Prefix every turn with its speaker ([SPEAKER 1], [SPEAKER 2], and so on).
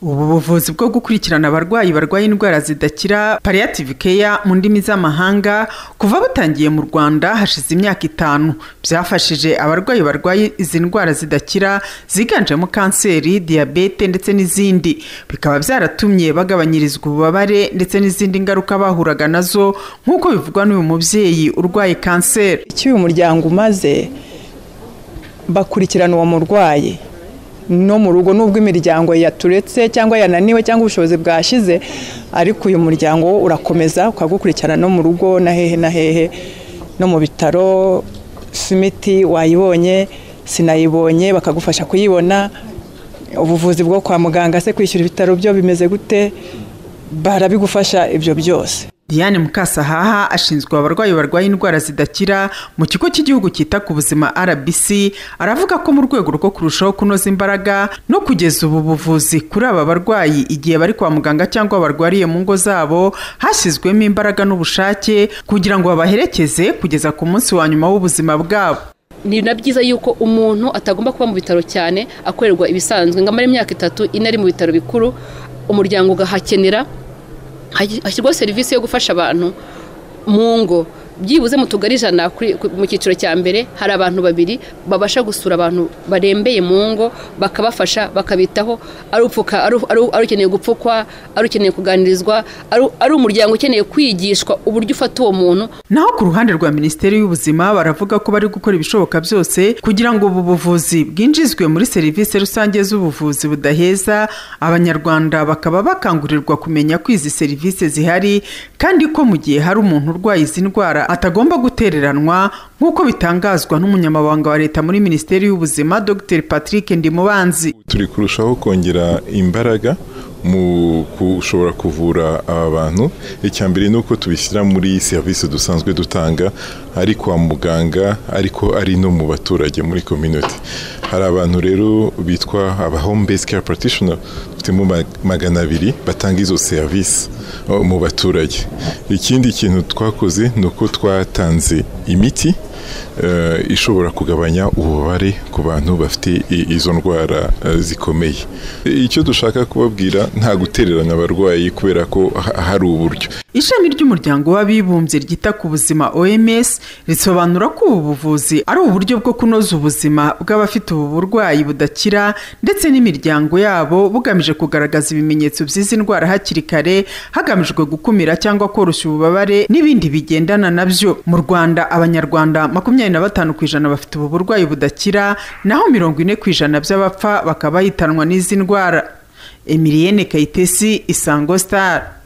[SPEAKER 1] ubu buvuzi bwo gukurikirana abarwayi barwaye indwara zidakira palliative care mu ndimi z'amahanga kuva butangiye mu rwanda hashize imyaka itanu byafashije abarwayi barwaye izi ndwara zidakira ziganjemo kanseri diyabete ndetse n'izindi bikaba byaratumye bagabanyirizwa ububabare ndetse n'izindi ngaruka bahuraga nazo nk'uko bivugwa n'uyu mubyeyi urwaye kanseri
[SPEAKER 2] icyo uyu muryango umaze bakurikirana uwo murwayi no mu rugo n'ubwo imiryango yaturetse cyangwa yananiwe cyangwa ubushobozi bwashize ariko uyu muryango wo urakomeza ukagukurikirana no mu rugo na hehe na hehe no mu bitaro simiti wayibonye sinayibonye bakagufasha kuyibona ubuvuzi bwo kwa muganga se kwishyura ibitaro byo bimeze gute barabigufasha ibyo byose
[SPEAKER 1] Diane Mukasahaha ashinzwe abarwayi barwaye indwara zidakira mu kigo cy'igihugu cyita ku buzima RBC aravuga ko mu rwego rwo kurushaho kunoza imbaraga no kugeza ubu buvuzi kuri aba barwayi igihe bari kwa muganga cyangwa barwariye mu ngo zabo hashyizwemo imbaraga n'ubushake kugira ngo babaherekeze kugeza ku munsi wa nyuma w'ubuzima bwabo
[SPEAKER 3] ni na byiza yuko umuntu atagomba kuba mu bitaro cyane akorerwa ibisanzwe ngo amare imyaka itatu ine ari mu bitaro bikuru umuryango ugahakenera hashyirwaho serivisi yo gufasha abantu mu ngo byibuze mu tugari ijana mu cyiciro cya mbere hari abantu babiri babasha gusura abantu barembeye mu ngo bakabafasha bakabitaho ari upfuka ari ukeneye gupfukwa ari ukeneye kuganirizwa ari umuryango ukeneye kwigishwa uburyo ufata uwo muntu
[SPEAKER 1] naho ku ruhande rwa minisiteri y'ubuzima baravuga ko bari gukora ibishoboka byose kugira ngo ubu buvuzi bwinjizwe muri serivisi rusange z'ubuvuzi budaheza abanyarwanda bakaba bakangurirwa kumenya ko izi serivisi zihari kandi ko mu gihe hari umuntu urwaye izi ndwara atagomba gutereranwa nk'uko bitangazwa n'umunyamabanga wa leta muri minisiteri y'ubuzima dr patrick ndimubanzi
[SPEAKER 4] turi kurushaho kongera imbaraga mu gushobora kuvura aba bantu icya mbere ni uko tubishyira muri serivisi dusanzwe dutanga ari kwa muganga ariko ari no mu baturage muri community hari abantu rero bitwa aba home based care practitioner dufitemo magana abiri batanga izo serivisi mu baturage ikindi kintu twakoze ni uko twatanze imiti ishobora kugabanya ububabare ku bantu bafite izo ndwara zikomeye icyo dushaka kubabwira nta gutereranya abarwayi kubera ko hari uburyo
[SPEAKER 1] ishami ry'umuryango w'abibumbye ryita ku buzima oms risobanura ko ubu buvuzi ari uburyo bwo kunoza ubuzima bw'abafite ubu burwayi budakira ndetse n'imiryango yabo bugamije kugaragaza ibimenyetso by'izi ndwara hakiri kare hagamijwe gukumira cyangwa koroshya ububabare n'ibindi bigendana nabyo mu rwanda abanyarwanda makumyabiri na batanu ku ijana bafite ubu burwayi budakira naho mirongo ine ku ijana by'abapfa bakaba bahitanwa n'izi ndwara emiliyene kayitesi isango sitari